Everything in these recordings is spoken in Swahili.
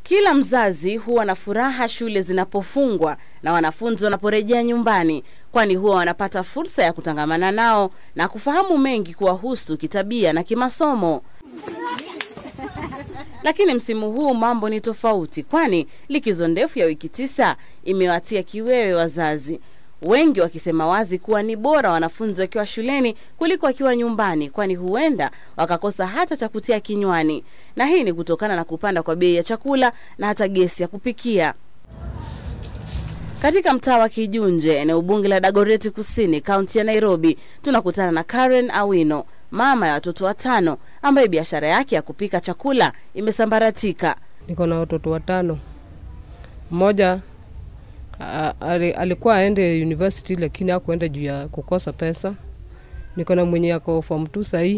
Kila mzazi huwa na furaha shule zinapofungwa na wanafunzi wanaporejea nyumbani, kwani huwa wanapata fursa ya kutangamana nao na kufahamu mengi kuwahusu kitabia na kimasomo. Lakini msimu huu mambo ni tofauti, kwani likizo ndefu ya wiki tisa imewatia kiwewe wazazi, wengi wakisema wazi kuwa ni bora wanafunzi wakiwa shuleni kuliko wakiwa nyumbani, kwani huenda wakakosa hata cha kutia kinywani, na hii ni kutokana na kupanda kwa bei ya chakula na hata gesi ya kupikia. Katika mtaa wa Kijunje, eneo bunge la Dagoreti Kusini, kaunti ya Nairobi, tunakutana na Karen Awino, mama ya watoto watano, ambaye biashara yake ya kupika chakula imesambaratika. Niko na watoto watano. Mmoja a- ali- alikuwa aende university lakini hakuenda juu ya kukosa pesa. Niko na mwenye yako form 2 sahii,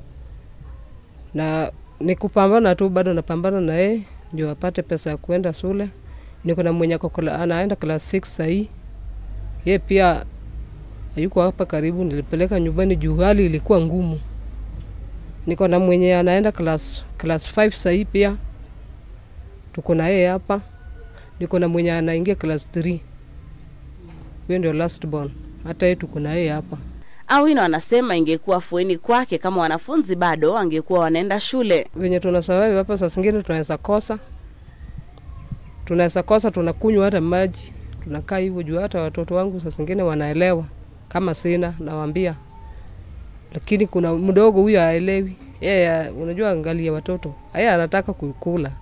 na ni kupambana tu, bado napambana na yeye ndio apate pesa ya kuenda shule. Niko na mwenye ako kla- anaenda class 6 sahii, yeye pia hayuko hapa karibu, nilipeleka nyumbani juu hali ilikuwa ngumu. Niko na mwenye anaenda class class 5 sahii pia tuko na yeye hapa. Niko na mwenye anaingia class 3 huyo ndio last born, hata yeye tuko na yeye hapa. Awino anasema ingekuwa fueni kwake kama wanafunzi bado wangekuwa wanaenda shule. Venye tuna survive hapa, saa zingine tunaweza kosa, tunaweza kosa, tunakunywa hata maji, tunakaa hivyo juu. Hata watoto wangu saa zingine wanaelewa kama sina, nawaambia, lakini kuna mdogo huyo haelewi yeye. Unajua, angalia watoto, yeye anataka kukula.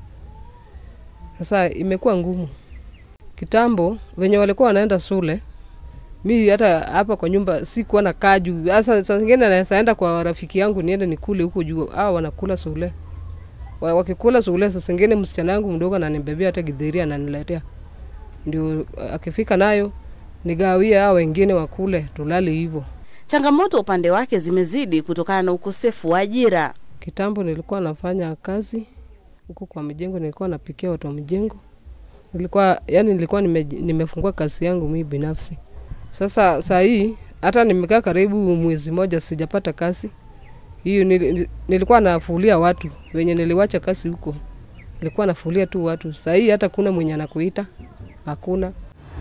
Sasa imekuwa ngumu. Kitambo venye walikuwa wanaenda shule, mi hata hapa kwa nyumba sikuwa na kaa juu. Sasa saa zingine naweza enda kwa rafiki yangu niende nikule huko juu, hao wanakula shule. Wa- Wakikula shule, saa zingine msichana yangu mdogo ananibebea hata githeri ananiletea, ndio akifika nayo nigawie hao wengine wakule, tulale hivyo. Changamoto upande wake zimezidi kutokana na ukosefu wa ajira. Kitambo nilikuwa nafanya kazi huko kwa mjengo, nilikuwa napikia watu wa mjengo. Nilikuwa yani, nilikuwa nime, nimefungua kazi yangu mimi binafsi. Sasa saa hii hata nimekaa karibu mwezi moja sijapata kazi hiyo. Nil, nilikuwa nafulia watu wenye niliwacha kazi huko, nilikuwa nafulia tu watu. Saa hii hata kuna mwenye anakuita, hakuna.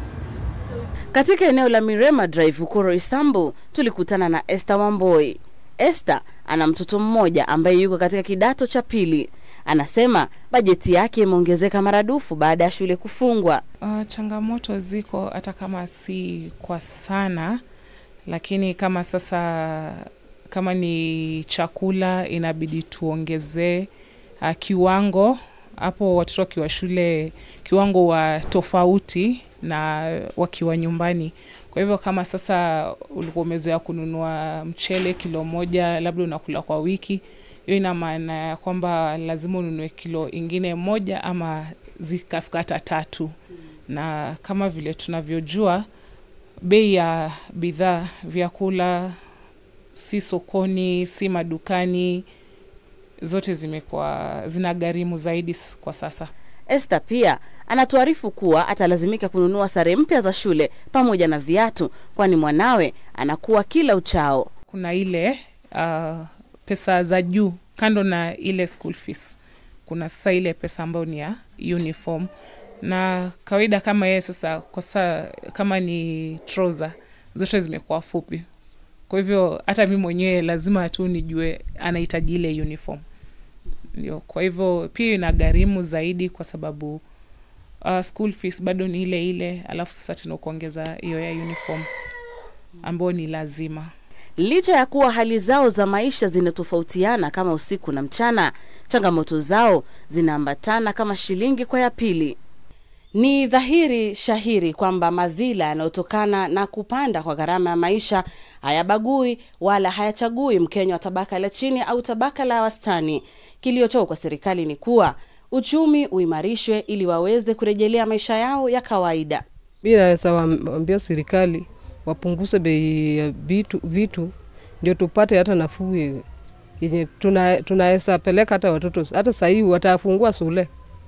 Katika eneo la Mirema Drive huko Roysambu tulikutana na Esther Wamboi. Esther ana mtoto mmoja ambaye yuko katika kidato cha pili. Anasema bajeti yake imeongezeka maradufu baada ya shule kufungwa. Uh, changamoto ziko hata kama si kwa sana, lakini kama sasa kama ni chakula inabidi tuongezee uh, kiwango hapo, watoto wakiwa shule kiwango wa tofauti na wakiwa nyumbani. Kwa hivyo kama sasa ulikuwa umezoea kununua mchele kilo moja, labda unakula kwa wiki, hiyo ina maana ya kwamba lazima ununue kilo ingine moja ama zikafika hata tatu. Na kama vile tunavyojua bei ya bidhaa vyakula si sokoni, si madukani, zote zimekuwa zina gharimu zaidi s- kwa sasa. Esther pia anatuarifu kuwa atalazimika kununua sare mpya za shule pamoja na viatu, kwani mwanawe anakuwa kila uchao. Kuna ile uh, pesa za juu kando na ile school fees, kuna sasa ile pesa ambayo ni ya uniform na kawaida kama yeye sasa kwa sasa kama ni trouser zote zimekuwa fupi, kwa hivyo hata mi mwenyewe lazima tu nijue anahitaji ile uniform ndio. Kwa hivyo pia ina gharimu zaidi kwa sababu uh, school fees bado ni ile ile, alafu sasa tena kuongeza hiyo ya uniform ambayo ni lazima. Licha ya kuwa hali zao za maisha zinatofautiana kama usiku na mchana, changamoto zao zinaambatana kama shilingi kwa ya pili. Ni dhahiri shahiri kwamba madhila yanayotokana na kupanda kwa gharama ya maisha hayabagui wala hayachagui Mkenya wa tabaka la chini au tabaka la wastani. Kilio chao kwa serikali ni kuwa uchumi uimarishwe ili waweze kurejelea maisha yao ya kawaida. Mi naweza waambia serikali wapunguze bei ya vitu, vitu ndio tupate hata nafuu ye- yenye tuna- tunaweza peleka hata watoto hata sahii watafungua shule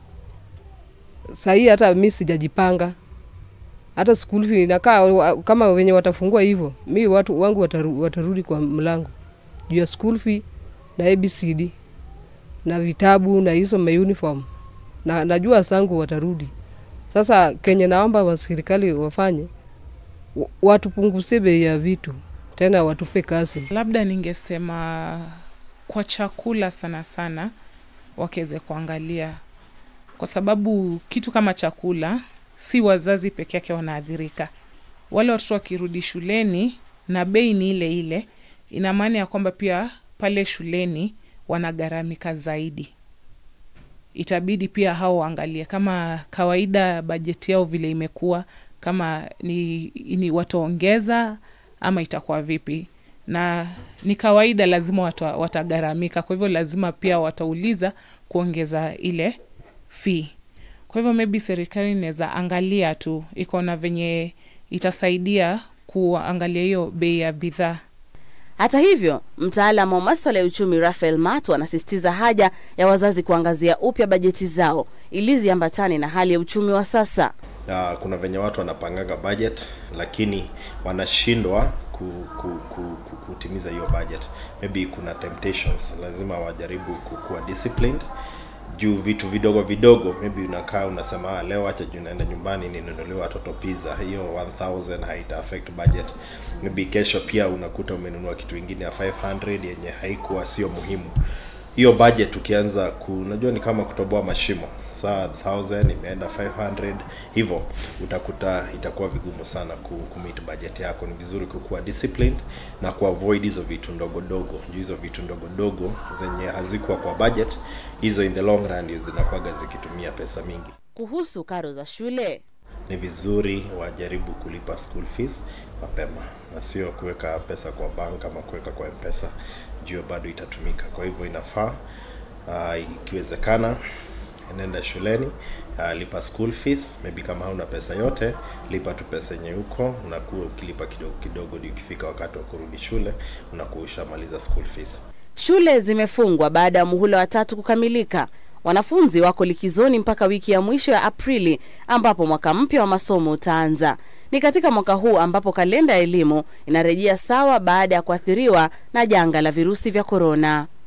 sahii, hata mi sijajipanga hata school fee inakaa wa- kama wenye watafungua hivyo, mi watu wangu wataru, watarudi kwa mlango juu ya school fee na ABCD na vitabu na hizo mauniform na najua sangu watarudi. Sasa kenye naomba wa serikali wafanye wa- watupunguzie bei ya vitu tena watupe kazi. Labda ningesema kwa chakula sana sana wakeze kuangalia, kwa sababu kitu kama chakula si wazazi peke yake wanaathirika. Wale watoto wakirudi shuleni na bei ni ile ile, ina maana ya kwamba pia pale shuleni wanagharamika zaidi. Itabidi pia hao waangalie kama kawaida bajeti yao vile imekuwa, kama ni, ni wataongeza ama itakuwa vipi na ni kawaida lazima wata, watagharamika kwa hivyo lazima pia watauliza kuongeza ile fee kwa hivyo maybe serikali inaweza angalia tu iko na venye itasaidia kuangalia hiyo bei ya bidhaa Hata hivyo, mtaalamu wa maswala ya uchumi Rafael Matu anasisitiza haja ya wazazi kuangazia upya bajeti zao ili ziambatane na hali ya uchumi wa sasa. uh, kuna venye watu wanapangaga budget lakini wanashindwa ku, ku, ku, ku, kutimiza hiyo budget maybe kuna temptations lazima wajaribu kukuwa disciplined juu vitu vidogo vidogo maybe unakaa unasema ah, leo acha juu naenda nyumbani ninunuliwe watoto pizza hiyo 1000 haita affect budget maybe kesho pia unakuta umenunua kitu ingine ya 500 yenye haikuwa sio muhimu hiyo budget ukianza ku unajua ni kama kutoboa mashimo saa 1000 imeenda 500 hivyo utakuta itakuwa vigumu sana ku, ku meet budget yako ni vizuri kukuwa disciplined na kuavoid hizo vitu ndogo dogo juu hizo vitu ndogo dogo zenye hazikuwa kwa budget hizo in the long run ndio zinakuwaga zikitumia pesa mingi Kuhusu karo za shule, ni vizuri wajaribu kulipa school fees mapema na sio kuweka pesa kwa bank ama kuweka kwa mpesa juu bado itatumika kwa hivyo inafaa uh, ikiwezekana nenda shuleni uh, lipa school fees maybe kama hauna pesa yote lipa tu pesa yenye huko unakuwa ukilipa kidogo kidogo ndio ukifika wakati wa kurudi shule unakuwa ushamaliza school fees shule zimefungwa baada ya muhula wa tatu kukamilika. Wanafunzi wako likizoni mpaka wiki ya mwisho ya Aprili ambapo mwaka mpya wa masomo utaanza. Ni katika mwaka huu ambapo kalenda ya elimu inarejea sawa baada ya kuathiriwa na janga la virusi vya korona.